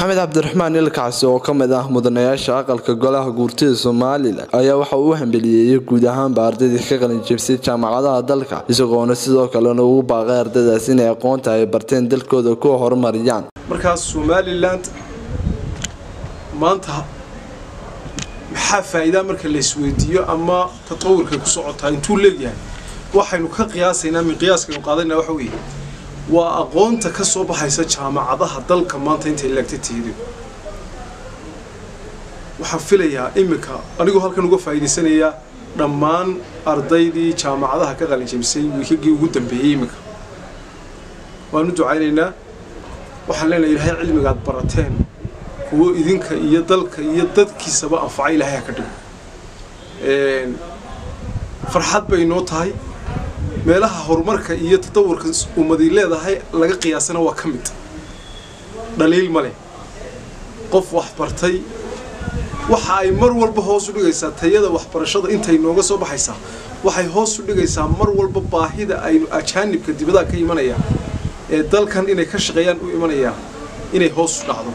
maxamed cabdiraxmaan ilkacsi oo ka mid ah mudanayaasha aqalka golaha guurtida somalilan ayaa waxa uu u hambeliyeeyay guud ahaanba ardaydii ka qalin jebsay jaamacadaha dalka isagoona sidoo kalena ugu baaqay ardaydaas inay aqoonta ay barteen dalkooda ku horumariyaan markaas somalilan maanta maxaa faa'iidaa marka la isweydiiyo ama tatawurkay ku socotaa intuu leegyahay waxaynu ka qiyaasaynaa min qiyaaskaynu qaadayna waxa weeye waa aqoonta ka soo baxaysa jaamacadaha dalka maanta intay leegta tihido waxaan filayaa iminka anigoo halkan uga faa'iidaysanayaa dhammaan ardaydii jaamacadaha ka qalinjabisay wiikagii ugu dambeeyey iminka waanu ducaynaynaa waxaan leenahay ilaahay cilmigaad barateen kuwo idinka iyo dalka iyo dadkiisaba anfaca ilaahay ha ka dhigo farxad bay noo tahay meelaha horumarka iyo tatawurka ummadii leedahay laga qiyaasana waa ka mid dhaliil ma leh qof wax bartay waxa ay mar walba hoos u dhigaysaa tayada waxbarashada intay nooga soo baxaysaa waxay hoos u dhigaysaa mar walba baahida aynu ajaanibka dibadaha ka imanaya ee dalkan inay ka shaqeeyaan u imanayaan inay hoos u dhacdo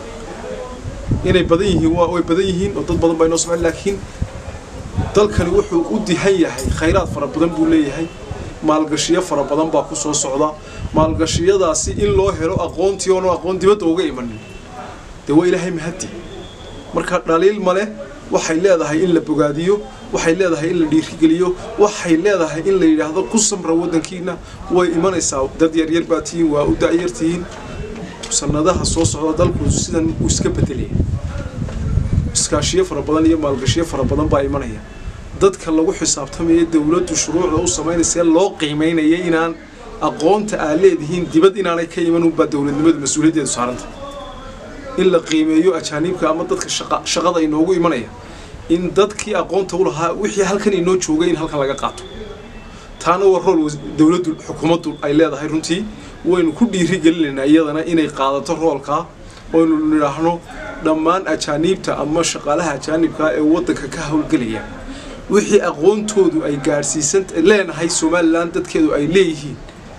inay badan yihiin way badan yihiin oo dad badan baa inoo socon laakiin dalkani wuxuu u dihan yahay khayraad fara badan buu leeyahay maalgashiyo fara badan baa ku soo socda maalgashiyadaasi in loo helo aqoontii oonu aqoon dibadda uga imanin dee waa ilaahay mahadi marka dhaliil male waxay leedahay in la bogaadiyo waxay leedahay in la dhiirigeliyo waxay leedahay in la yidhaahdo ku samra waddankiina way imanaysaa dad yaryar baa tihiin waa u da'yar tihiin sanadaha soo socda dalku sidan uu iska bedelaya iskaashiyo fara badan iyo maalgashiyo fara badan baa imanaya dadka lagu xisaabtamaya dowladdu shuruucda u samaynaysa loo qiimaynaya inaan aqoonta aa leedihiin dibad inaanay ka iman unbaa dowladnimadu mas-uuliyaddeedu saaranta in la qiimeeyo ajaaniibka ama dadka shaqada inoogu imanaya in dadkii aqoonta u lahaa wixii halkan inoo joogay in halkan laga qaato taana waa rool dowladdu xukuumaddu ay leedahay runtii waynu ku dhiirigelinaynaa iyadana inay qaadato roolkaa oynu nidhaahno dhammaan ajaaniibta ama shaqaalaha ajaanibka ee waddanka ka howlgelaya wixii aqoontoodu ay gaadhsiisan leenahay somalilan dadkeedu ay leeyihiin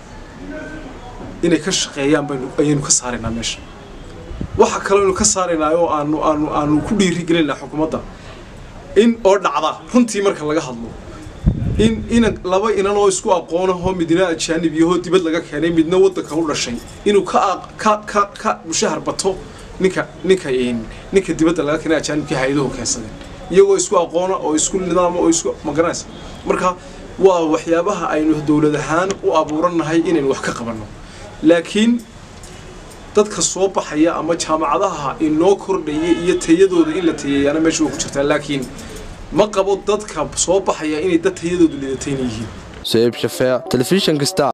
inay ka shaqeeyaan baynu ayaynu ka saaraynaa meesha waxa kaleynu ka saaraynaa oo aanu aanu aanu ku dhiirigelinaynaa xukuumadda in oo dhacda runtii marka laga hadlo in ina laba inan oo isku aqoonahoo midna ajaanib yahoo dibad laga keenay midna waddanka u dhashay inuu ka ka ka ka mushahar bato ninka ninka ninka dibadda laga keenay ajaanibkii hay-aduhu keensadeen iyagoo isku aqoona oo isku nidaama oo isku magaranaysa marka waa waxyaabaha aynu dowlad ahaan u abuurannahay inaynu wax ka qabanno laakiin dadka soo baxaya ama jaamacadaha inoo kordhaya iyo tayadooda in la tayeeyaana meesha way ku jirtaa laakiin ma qabo dadka soo baxaya inay dad tayadoodu lidatayna yihiin sayiib shafeec telefishinka star